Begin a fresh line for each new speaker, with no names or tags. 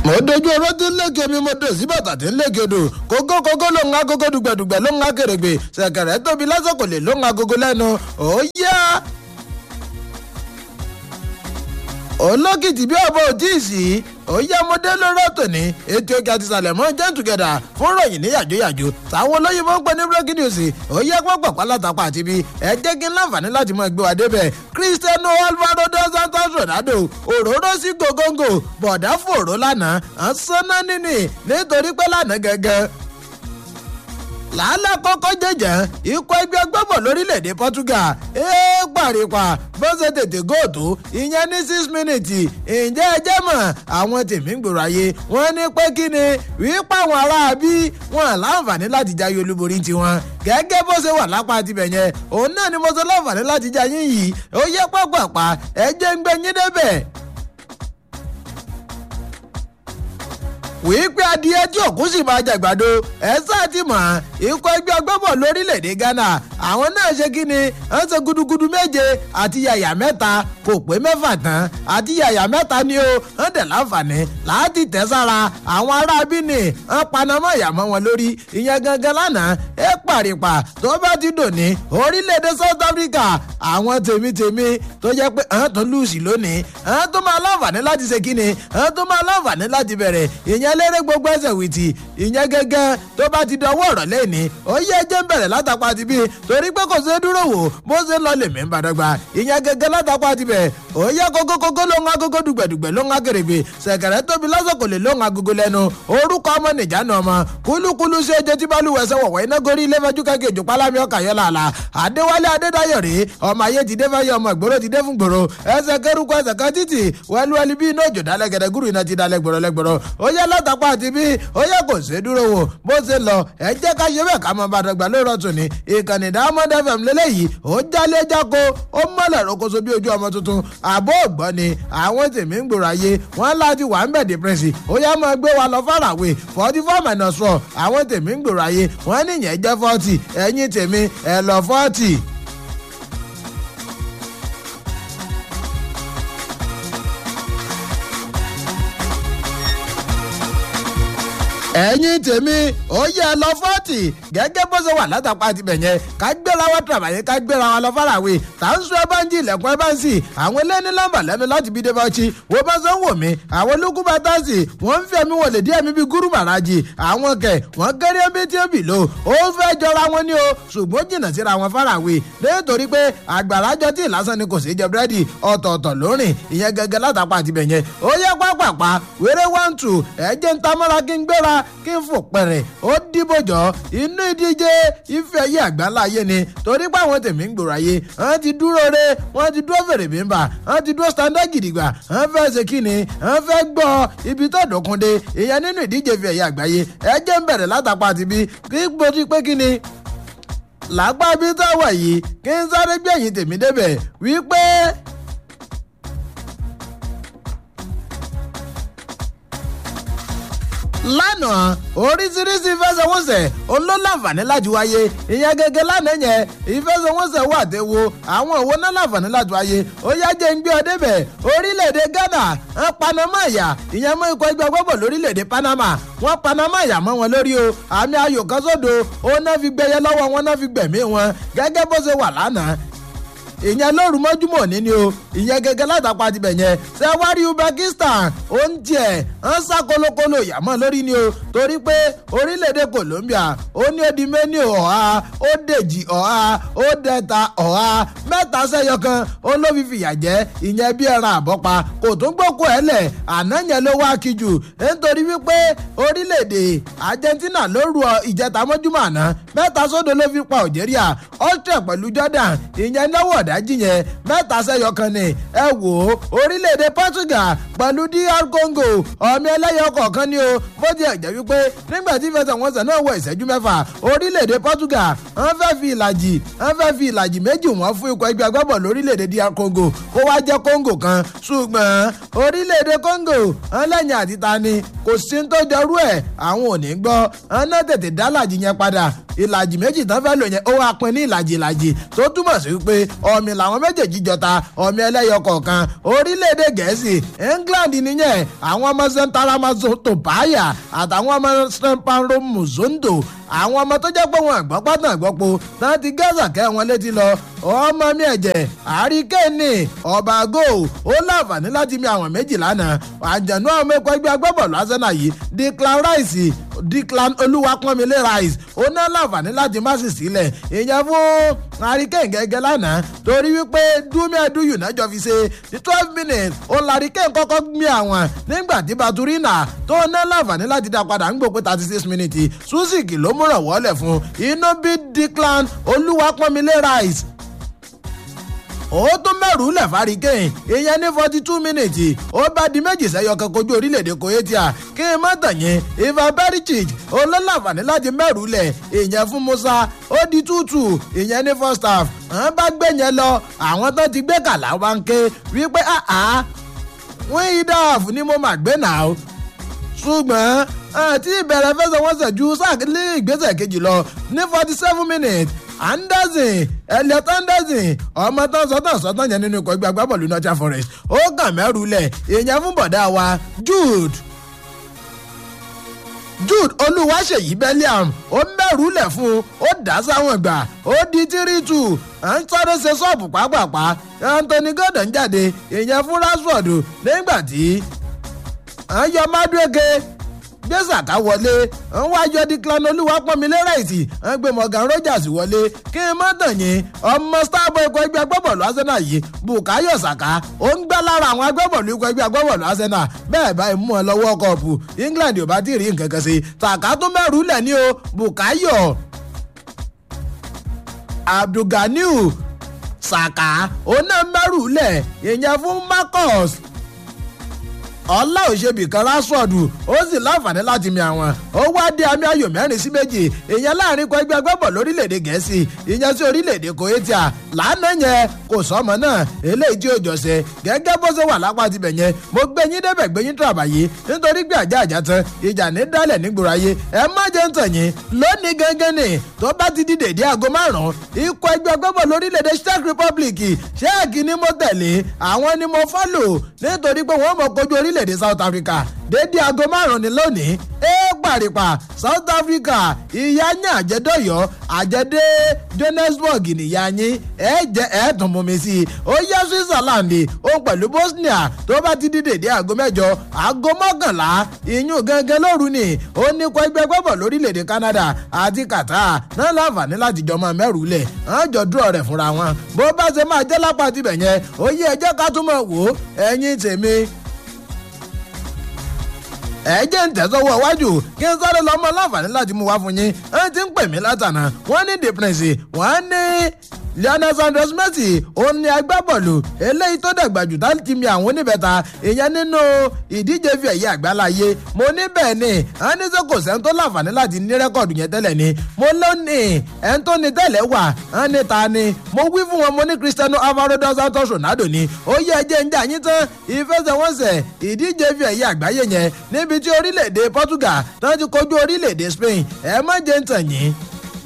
mo dojú ọrọ tí ń lékè mi mo dò sí bàtà tí ń lékè odò kókó kókó ló ń agogo dùgbẹ̀dùgbẹ̀ ló ń akèrègbè ṣẹ̀kẹ̀rẹ̀ tóbi lásìkò lè ló ń agogo lẹ́nu ó yá olókìtì bí ọba ò tí ì sí òye ọmọdé lórí ọ̀tọ̀ ní ètò òkè àti ìsàlẹ̀ mọ́ jẹ́ tùgẹ̀dà fún ròyìn ní yàjóyàjó táwọn olóyìnbó ń pè ní breaking news òye pọ̀pọ̀ pálátápá àti bí ẹ jẹ́ kí n láǹfààní láti mọ ẹgbẹ́ wa débẹ̀ cristiano alvaro dos santos ronaldo òróró sí gògóńgò bọ̀dá fòró lánàá ànsánná nínì nítorí pé lánàá gẹ́gẹ́ làálàá kọ́kọ́ jẹ̀jẹ̀ ikọ̀ ẹgbẹ́ gbọ́bọ̀ lórílẹ̀‐èdè portugal ee pàrípà bó ṣe tètè góòtù ìyẹn ní six minutes ǹjẹ́ ẹ jẹ́ mọ̀ àwọn tèmí ń gbòòrò ayé wọ́n ní pé kí ni wípé àwọn aráabí wọn láǹfààní láti jáyé olúborí tiwọn gẹ́gẹ́ bó ṣe wà lápá tibẹ̀ yẹn òun náà ni mo ṣe láǹfààní láti jáyé yìí ó yẹ pápápá ẹ jẹ́ ń gbé yín débẹ̀ wípé adìẹ tí òkú sì máa jàgbàdo ẹ sáà ti mọ̀ ikọ̀ ẹgbẹ́ ọgbọ́bọ̀ lórílẹ̀‐èdè ghana àwọn náà ṣe kí ni wọ́n ṣe gudugudu méje àti yàyà mẹ́ta kò pé mẹ́fà tán àti yàyà mẹ́ta ni ó wọ́n dẹ̀ láǹfààní láti tẹ̀ sára àwọn aráabí ni wọ́n panamọ́ ìyàmọ́ wọn lórí ìyẹn gangan lánàá ẹ pàrìpà tó bá ti dòní orílẹ̀‐èdè south africa àwọn tèmítèmí tó jẹ́ pé àwọn tó lùsì lónìí àwọn tó máa láǹfààní láti ṣe kí ni àwọn tó máa láǹfààní láti bẹ̀rẹ̀ ìyẹn lérè gbogbo ẹsẹ̀ wìtì ìyẹn gẹ́gẹ́ tó bá ti dọwọ́ ọ̀rọ̀ lẹ́ni ó yẹ ẹjẹ́ ń bẹ̀rẹ̀ látàpá ti bí torí pé kò ṣe é dúró wò bó ṣe ń lọ lèmi ń bàdọ́gba ìyẹn gẹ́gẹ́ látàpá ti bẹ̀ ó yẹ kókókókó ló ń agogo dùgbẹ̀dùgbẹ̀ ló ń akèrègbè ṣẹ̀kẹ̀rẹ̀ tóbi lásìkò lè ló ń agogo lẹ́nu orúkọ ọmọ nìjánu ọmọ kúlúkúlú ṣe jẹ́ tí balùwẹ̀ ṣe wọ̀wọ́ iná gorí ilé fẹ́jú kẹ́kẹ́ ìjò pálámi ọkà yọ làlà adéwálé adédáyọ̀ rèé ọmọ ayé ti dé fẹ́yẹ ọmọ ìgboro ti dé fún gbòòrò ẹsẹ̀ kẹrùkọ ẹsẹ̀ kan títì wẹ́lúwẹ́lú bí iná òjò dálẹ̀ gẹ̀dẹ̀ gúrú iná ti dálẹ̀ gbòòrò lẹ́gbòòrò ó yẹ látàpá àti bí ó yẹ kò ṣe dúró wò bó ṣe lọ ẹ jẹ́ ká ṣe bẹ́ẹ̀ ká mọ bá dọ̀gba lóòrọ̀ tún ni ìkànnì diamond fm lélẹ́yìí ó jálé jáko ó mọ̀lẹ̀ rokoṣo bí ojú ọmọ tuntun àbó ògbọ́n ni àwọn tèmí ń gbòòrò ayé wọn láti wà ń bẹ̀ dìpẹ́sì ó yá máa gbé wa lọ fàràwé forty four minus four àwọn tèmí ń gbòòrò ayé wọn níyẹn jẹ́ forty ẹ̀yìn tèmi ẹ̀ lọ forty. ẹ̀yin tèmi ó yẹ lọ fọ́ọ̀tì gẹ́gẹ́ bó ṣe wà látàpá tibẹ̀ yẹn ká gbéra wa tàbàyẹ ká gbéra wa lọ fàràwé tà ń sọ ẹ bá ń jí ilẹ̀kùn ẹ bá ń sì àwọn eléyìí nọ́mbà lẹ́nu láti bí débọ́ọ̀chì wo bá ṣe ń wò mí àwọn olókùn bá tá sí wọ́n ń fi ẹ̀mí wọlé díẹ̀ mi bí gúrú màrájì àwọn kẹ̀ wọ́n kéré bí tí ó bì lò ó fẹ́ jọra wọn ní o ṣùgbọ́n jìnnà síra wọn fàràwé nítorí pé àgbàrá jọ tí ìlàsàn ni kò sí jẹ búrẹ́dì ọ̀tọ̀ọ̀tọ̀ lórìn ìyẹn gẹ́gẹ́ látàpá tibẹ̀ yẹn ó yẹ pápápá wéré one two ẹ̀jẹ̀ ń tamọ́ra kí n gbéra kí n fò pẹ̀rẹ̀ ó dìbòjọ́ inú ìdíje ife ayé àgbáńlá ayé ni torí pé àwọn tèmí ń gbòòrò ayé wọ́n ti dúró re wọ́n ti dúró fèrè bímbà wọ́n ti dúró standard gidigba wọ́n fẹ́ ṣe kíni wọ́n fẹ́ gbọ́ ibi tó dọ̀kunde ìyẹn nínú ìdíje ife ayé àgbáyé ẹ jẹ́ ń bẹ̀rẹ̀ látàpá àti bí kí gbòdì pé kíni làgbà bí táwà yìí kí n sáré gbẹ̀yìn tèmi débẹ̀ wípé lánàá oríṣiríṣi ìfẹsẹ̀wọnsẹ̀ olólànfààní láti wáyé ìyẹn gẹ́gẹ́ lánàá yẹn ìfẹsẹ̀wọnsẹ̀ wà tẹ́wọ́ àwọn òwò náà láǹfààní láti wáyé ó yá jẹ́ ń gbé ọ débẹ̀ orílẹ̀-èdè ghana ń panama ẹ̀yà ìyẹn mú ikọ̀ ẹgbẹ́ gbọ́bọ̀ lórílẹ̀-èdè panama wọ́n panama ẹ̀yà mọ́ wọn lórí o àmì ayò kan sódò ó náà fi gbẹyẹ lọ́wọ́ wọn náà fi gbẹ̀mí wọn gẹ́gẹ́ bó ṣe wà lánàá ìyẹn lóru mọ́júmọ́ ní ni o ìyẹn gẹ́gẹ́ látàpá tibẹ̀ yẹn ṣé wá rí uzbekistan ó ń tiẹ̀ ń sá kolokolo ìyàmọ́ lórí ni o torí pé orílẹ̀-èdè colombia ó ní ó di méní ọ̀há ó dèjì ọ̀há ó dẹ̀ta ọ̀há mẹ́ta sẹ́yọ kan ó ló fi fìyà jẹ́ ìyẹn bí ẹran àbọ́pa kò tún gbókò ẹ̀ lẹ̀ àná yẹn ló wá kíjù nítorí wípé orílẹ̀-èdè argentina ló ru ìjẹta mọ́júmọ́ àná mẹ́ta sódò ló fi pa algeria austria pẹ̀lú jordan ìyẹn náwó ọ̀dájì yẹn mẹ́ta sẹ́yọ kan ni ẹ wò ó orílẹ̀-èdè portugal pẹ̀lú dr congo ọ̀mí ẹlẹ́yọ kọ̀ọ̀kan ni o bó ti ẹ̀jẹ̀ wípé nígbà tí ìfẹsẹ̀wọnsẹ̀ náà wọ ìṣẹ́jú mẹ́fà orílẹ̀-èdè portugal wọ́n fẹ́ fi ìlàjì wọ́n fẹ́ fi ìlàjì méjì wọ́n fún ikọ̀ ẹgbẹ́ agbábọ̀ lórílẹ̀-èdè dr congo kó wá jẹ́ congo kan ṣùgbọ́n orílẹ̀-èdè congo wọ́n lẹ́yìn àti ta ni kò sí tó jọrú ẹ̀ àwọn ò ní gbọ́ wọ́n náà tètè dá làjì yẹn padà ìlàjì méjì tán fẹ́ lò yẹn ó wá pin ní ìlàjì ìlàjì tó túmọ̀ sí pé ọ̀mì làwọn méjèèjì jọta ọ̀mì ẹlẹ́yọ kọ̀ọ̀kan orílẹ̀-èdè gẹ̀ẹ́sì england nìyẹn àwọn ọmọ sẹ́ńtàràmọ́sọ tòbáyà àtàwọn ọmọ sẹ́ńpàrọ̀ mùsùlùmí àwọn ọmọ tó jẹ́ pé wọn àgbọ́ pátá àgbọ́po náà ti gẹ́sà kẹ́ wọn létí lọ ọmọ mi ẹ̀jẹ̀ àríkẹ́ni ọba go ó láǹfààní láti mi àwọn méjì lánàá àjẹnú àwọn ẹ̀kọ́ ẹgbẹ́ agbábọ̀ọ̀lù arsenal yìí declan rice declan olúwapọ́nmilé rice ó ná láǹfààní láti má sì sílẹ̀ ìyẹn fún àríkẹ́ni gẹ́gẹ́ lánàá torí wípé dúmíẹ́dúyù náà jọ fi ṣe ní twelve minutes ó láríkẹ́ni kọ́kọ́ gbé àwọn nígbà tí baturina tó ná láǹfààní láti dá padà ń gbòpé thirty six minutes suzik ló múràn wọ́lẹ̀ fún inú bí declan olúwapọ́nmilé rice ó tún mẹ́rù lẹ̀ fárígẹ́yìn ìyẹn ní forty two minutes ó bá di méjì sẹ́yọ kan kojú orílẹ̀-èdè croatia kí n má tàn yín ivan perisic olólàfààní láti mẹ́rù lẹ̀ ìyẹn fún musa ó di tútù ìyẹn ní first half àwọn bá gbé yẹn lọ àwọn tó ti gbé kàlà wá ń ké wípé àá wọ́n yí dáàfù ni mo mà gbé náà ṣùgbọ́n àti ìbẹ̀rẹ̀ fẹsẹ̀wọnsẹ̀ ju sáà ní ìgbésẹ̀ kejì lọ ní forty seven minutes anderson elliot anderson ọmọ tán sọtàn sọtàn yẹn nínú ikọ̀ ẹgbẹ́ agbábọ̀lù northern forest ó kàn mẹ́rù lẹ̀ èèyàn fún bọ̀dá wa jude jude olúwaṣèyí belliam ó mẹ́rù lẹ̀ fún un ó dá sáwọn gbà ó di three two à ń sáré ṣe ṣọ́ọ̀bù pápápá anthony gordon jáde èèyàn fún rashford nígbà tí à ń yọ madueke gbé sàká wọlé ń wá yọ declan olúwapọ̀nmilé ráìtì ń gbé morgan rogers wọlé kí n má tàn yín ọmọ starboy ikọ̀ ẹgbẹ́ agbábọ̀lù arsenal yìí bukayo saka ó ń gbá lára àwọn agbábọ̀lù ikọ̀ ẹgbẹ́ agbábọ̀lù arsenal bẹ́ẹ̀ báyìí mú ọ lọ́wọ́ kọ́ọ̀pù england ò bá tí ì rí nǹkan kan sí saka tó mẹ́rù lẹ̀ ní o bukayo abdulganiu saka ó náà mẹ́rù lẹ̀ ìyẹn fún marcus ọlá òṣèbí kan rásọ̀dù ó sì láǹfààní láti mi àwọn ó wá dé àmì ayò mẹ́rin sí méjì ìyẹn láàrin kọ ẹgbẹ́ agbábọ̀ lórílẹ̀‐èdè gẹ̀ẹ́sì ìyẹn sí orílẹ̀‐èdè croatia lánàá yẹn kò sọmọ náà eléyìí tí ó jọ̀sẹ̀ gẹ́gẹ́ bó ṣe wà lápá tibẹ̀ yẹn mo gbé yín débẹ̀ gbé yín tàbàyè nítorí pé àjà àjà tán ìjà ní dálẹ̀ nígboro ayé ẹ má jẹ́ ń tàn yín lónìí gẹ́gẹ́ ni tó bá ti di dèdé aago márùn-ún ikọ̀ ẹgbẹ́ agbábọ̀ lórílẹ̀‐èdè czech republic ṣéèkì ni mo tẹ̀lé àwọn ni mo fọ́lò nítorí pé wọ́n mọ̀ kojú orílẹ̀ orílẹ̀-èdè south africa dédé aago márùn-ún ni lónìí ẹ pàrìpà south africa ìyá yín àjẹdọ̀yọ́ àjẹdẹ johannesburg nìyá yín ẹ jẹ ẹ tún mú mi sí i ó yẹ switzerland ó pẹ̀lú bosnia tó bá ti di dédé aago mẹ́jọ aago mọ́kànlá ìyún gangan lóru ni ó ní kó ẹgbẹ́ gbọ́bọ̀ lórílẹ̀‐èdè canada àti qatar náà láǹfààní láti jọ máa mẹ́rù lẹ̀ wọ́n jọ dúró rẹ̀ fúnra wọn bó bá ṣe máa jẹ́ lápá tibẹ̀ yẹn ó yẹ ẹjẹ́ ká tún mọ̀ wò ó ẹ̀yin tèmi ẹ jẹ́ ń tẹ̀sọ́wọ́ iwájú kí n sáré lọ́mọ láǹfààní láti mú wá fún yín ẹ ti ń pè mí látànà wọ́n ní the prince wọ́n ní lionel sanders messi òun ni agbábọ́ọ̀lù eléyìí tó dàgbà jù láti mi àwọn oníbẹ̀ta ìyẹn nínú ìdíje fi ẹ̀yẹ àgbáláyé mo ní bẹ́ẹ̀ ni a ní sẹ́ kò sẹ́ni tó láǹfààní láti ní rẹ́kọ̀dù yẹn tẹ́lẹ̀ ni mo ló ní ẹni tó ní tẹ́lẹ̀ wà á ní ta ni mo wí fún wọn mo ní cristiano alvaro dos santos ronaldo ni ó yẹ ẹjẹ ń jà yín tán ìfẹsẹ̀wọnsẹ̀ ìdíje fi ẹ̀yẹ àgbáyé yẹn níbi tí orílẹ̀-èdè portugal tó ti kojú orílẹ̀-èdè spain ẹ má jẹ́ ń tàn yín